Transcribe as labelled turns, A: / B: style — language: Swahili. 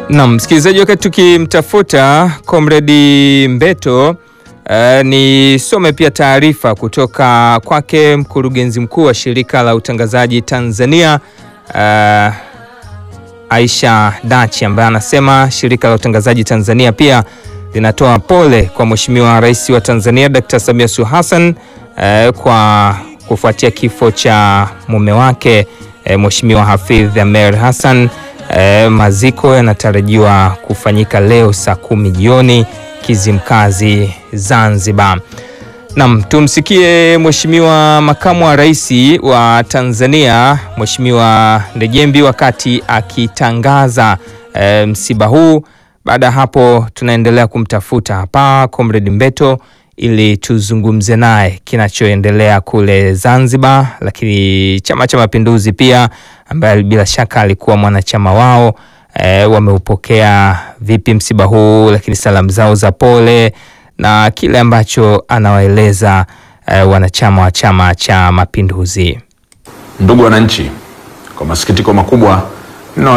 A: Naam, msikilizaji, wakati tukimtafuta Comrade Mbeto uh, nisome pia taarifa kutoka kwake mkurugenzi mkuu wa shirika la utangazaji Tanzania uh, Aisha Dachi ambaye anasema shirika la utangazaji Tanzania pia linatoa pole kwa Mheshimiwa Rais wa Tanzania Dr. Samia Suluhu Hassan uh, kwa kufuatia kifo cha mume wake uh, Mheshimiwa Hafidh Amer Hassan. Uh, maziko yanatarajiwa kufanyika leo saa kumi jioni Kizimkazi, Zanzibar. Naam, tumsikie Mheshimiwa Makamu wa Rais wa Tanzania Mheshimiwa Ndejembi wakati akitangaza e, msiba huu. Baada ya hapo tunaendelea kumtafuta hapa Comrade Mbeto ili tuzungumze naye kinachoendelea kule Zanzibar, lakini Chama cha Mapinduzi pia ambaye bila shaka alikuwa mwanachama wao e, wameupokea vipi msiba huu, lakini salamu zao za pole na kile ambacho anawaeleza eh, wanachama wa Chama cha Mapinduzi.
B: Ndugu wananchi, kwa masikitiko makubwa